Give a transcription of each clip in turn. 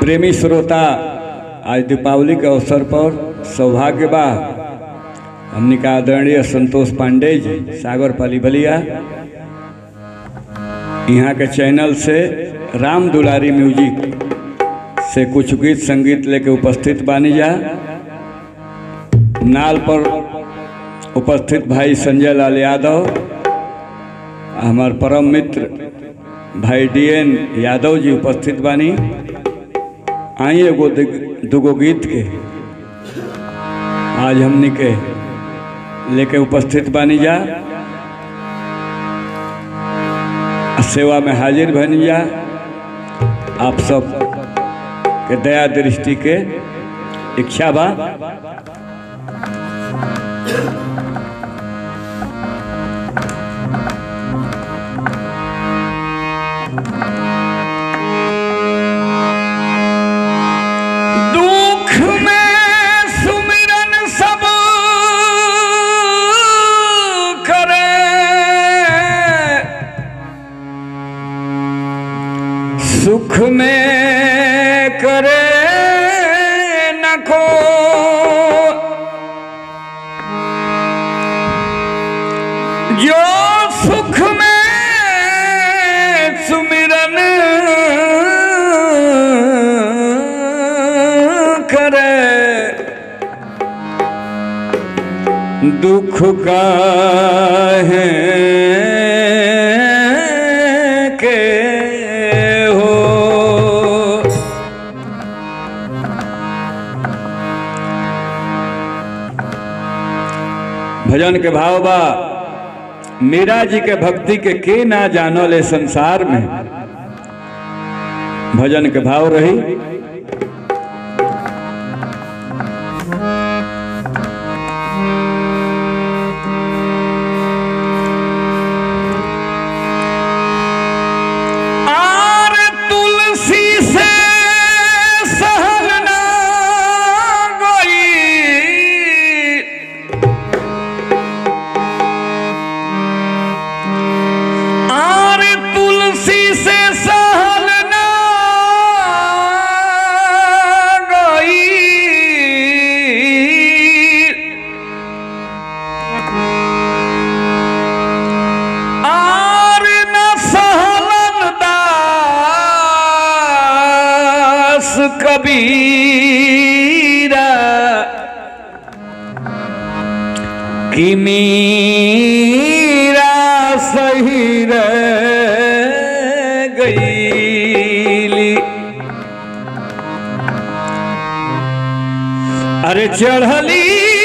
प्रेमी श्रोता आज दीपावली के अवसर पर सौभाग्य बा हमने का आदरणीय संतोष पांडे जी सागर पाली बलिया यहाँ के चैनल से राम दुलारी म्यूजिक से कुछ गीत संगीत लेके उपस्थित बानी जा नाल पर उपस्थित भाई संजय लाल यादव हमार परम मित्र भाई डी एन यादव जी उपस्थित बानी आई एगो दु- दुगो गीत के आज हमनी के लेके उपस्थित बानी जा सेवा में हाजिर बनी जा आप सब के दया दृष्टि के इच्छा बा दुख में सुमिरन सब करे सुख में करे न को जो सुख में सुमिरन करे दुख का है के हो भजन के भाव बा मीरा जी के भक्ति के के ना जानो ले संसार में भजन के भाव रही आर तुलसी से सहल ना गई आर तुलसी से सहल ना गई आर न सहलन दास कबीरा कि मीरा सही रह गईली अरे चढ़ली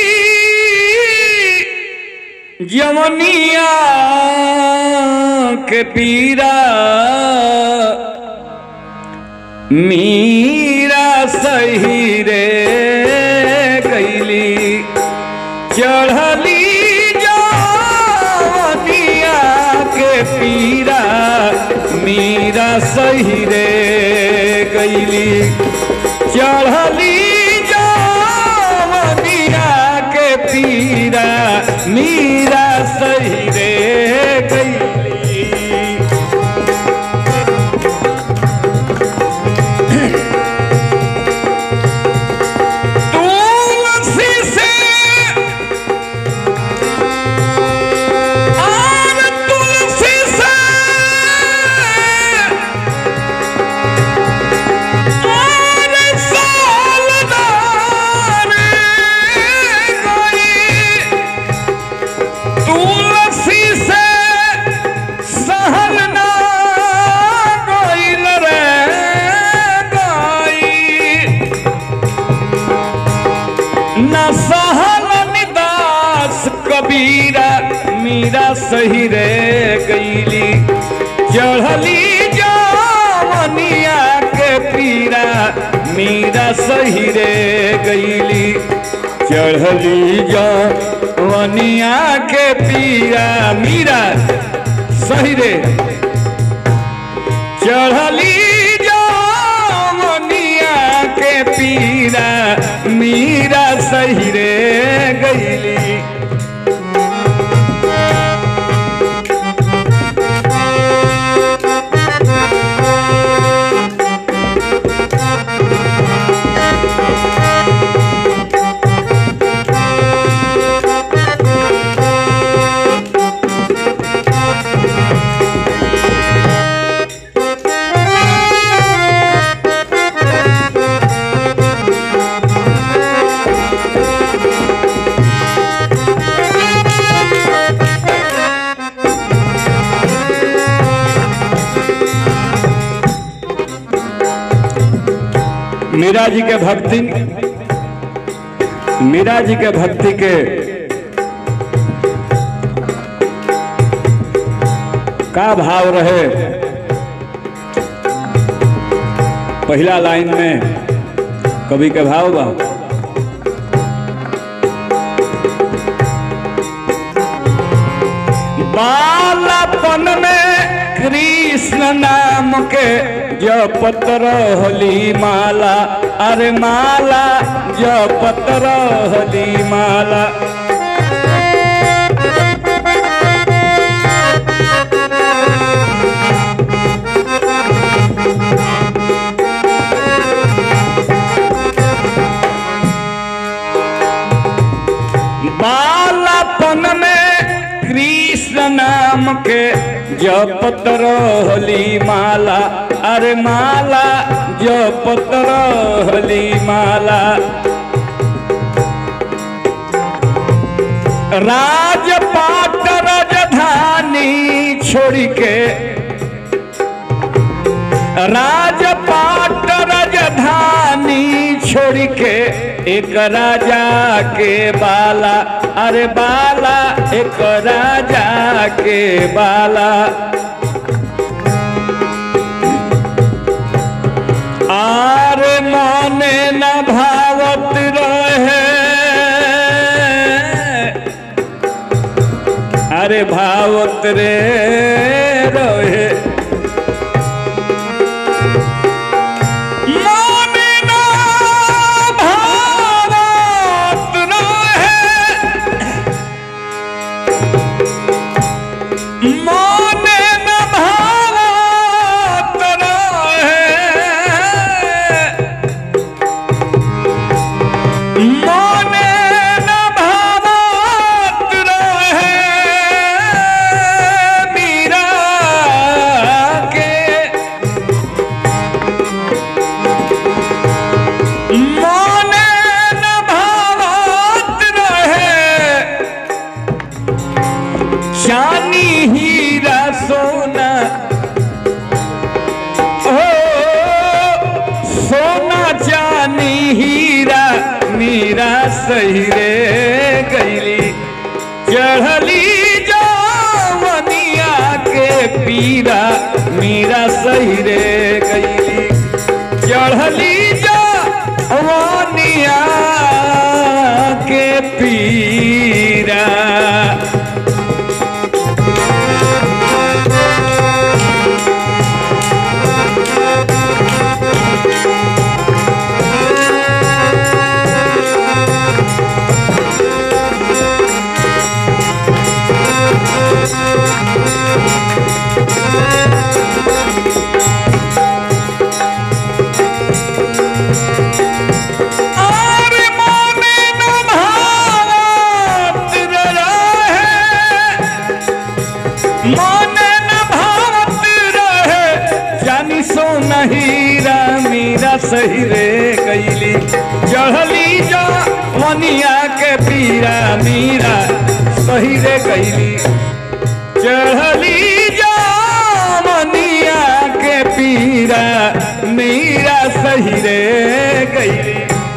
जवनिया के पीरा मीरा सही रे कैली चढ़ली जवनिया के पीरा मीरा सही रे कैली चढ़ली जवनिया के पीरा मीरा सही रे कैली तुलसी से और तुलसी से और सालदार गई तुलसी से सहल ना गइल रे गई न सहल निदास कबीरा मीरा सही रे गईली चढ़ली जवनिया के पीरा मीरा सही रे गईली चढ़ली जवनिया के पीरा मीरा सही रे चढ़ली जवनिया के पीरा मीरा सही रे गईली मीरा जी के भक्ति मीरा जी के भक्ति के का भाव रहे पहला लाइन में कवि के भाव बा बालापन में कृष्ण नाम के जपत रहली माला अरे माला जपत रहली माला बालापन में कृष्ण नाम के जपत रहली माला अरे माला जपत रहली माला राजपाट राजधानी छोड़ के राजपाट राजधानी छोड़ के एक राजा के बाला अरे बाला एक राजा के बाला आर माने न भावत रहे अरे भावत रे रहे माने न भावत रहे माने न भावत रहे माने न भावत रहे मीरा के माने न भावत रहे चानी हीरा सोना ओ सोना चानी हीरा मीरा सही रे गईली चढ़ली जवनिया के पीरा मीरा सही रे गईली चढ़ली जवनिया के पीरा और मोने न भावत रहे मोने न भावत रहे जानी सो हीरा मीरा सही रे गईली चढ़ली जा मनिया के पीरा मीरा सही रे गईली चढ़ली जा मनिया के पीरा मीरा सही रे गईली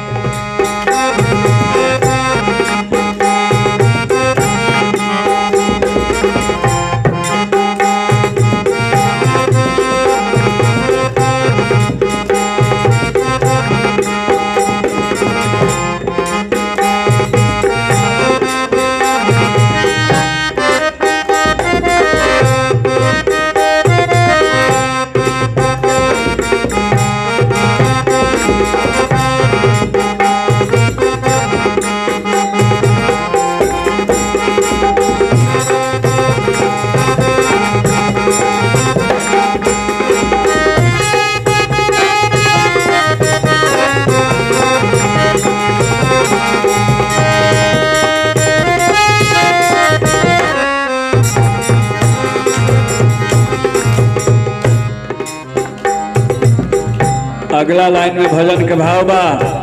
अगला लाइन में भजन के भाव बा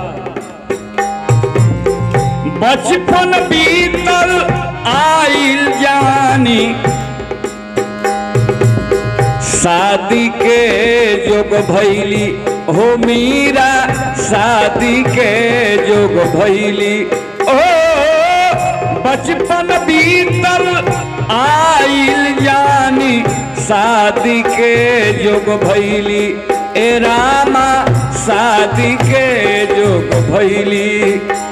बचपन बीतल आइल जानी शादी के जोग भैली हो मीरा शादी के जोग भैली ओ बचपन बीतल आइल जानी शादी के जोग भैली ए रामा शादी के जोग भैली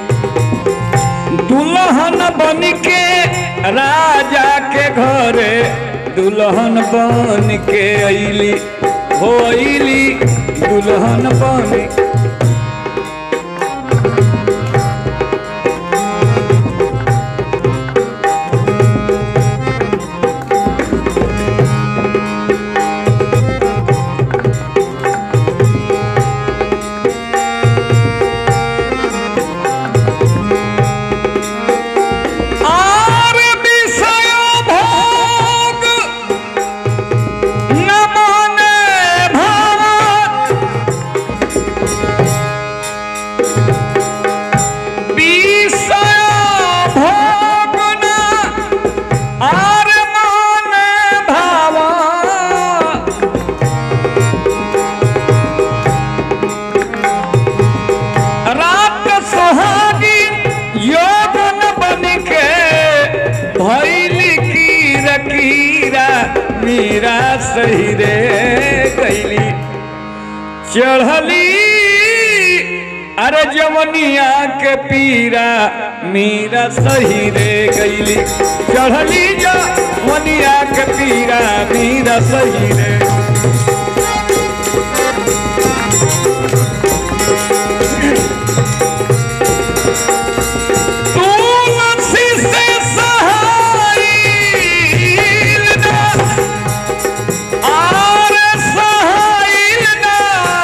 दुल्हन बन के राजा के घरे दुल्हन बन के अली हो अली दुल्हन बन आर विषय भोग न माने भाव विषय भोग न आर माने भाव रात सुहागी यौवन बन के भैल कीर कीरा मीरा सही रे गैली चढ़ली अरे जवनिया के पीरा मीरा सही रे गैली चढ़ली जवनिया के पीरा मीरा सही रे तुलसी से सहाइल ना, आर सहाइल ना,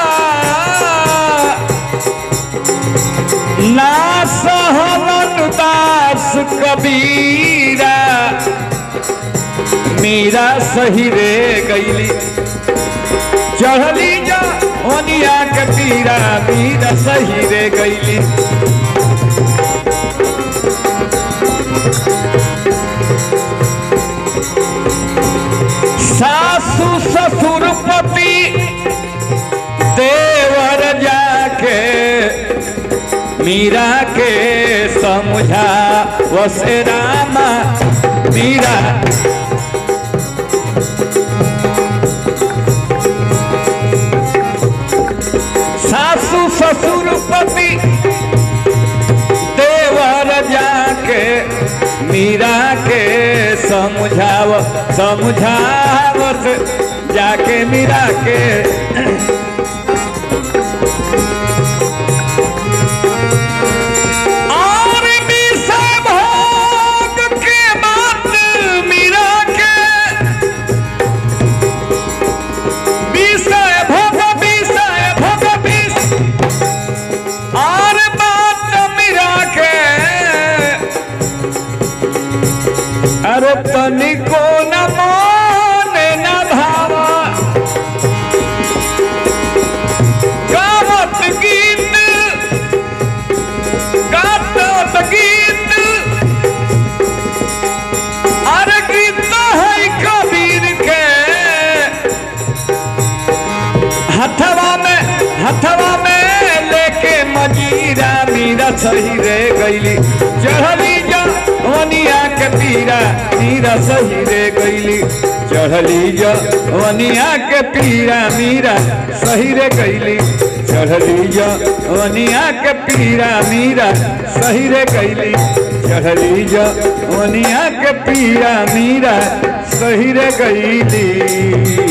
ना सहलन दास कबीरा मीरा सही रे गैली चढ़ली जा ओनिया के पीरा मीरा सही रे गैली सासु ससुर पति देवर जाके मीरा के समझा वसे रामा मीरा सासु ससुर पति देवर जाके मीरा के समझाव समझावत जाके मीरा के और विषय भोग के बात मीरा के विषय भोग विषय भोग विषय और बात मीरा के अरे तनिको न माने न भावा गावत गीत गावत गीत अरे गीत है कबीर के हथवा में हथवा में लेके मजीरा मीरा सही रे गईली चढ़ली जा वनिया के पीरा मीरा सही रे गईली चढ़ली जा वनिया के पीरा मीरा सही रे गईली चढ़ली जा वनिया के पीरा मीरा सही रे गईली चढ़ली जा वनिया के पीरा मीरा सही रे गईली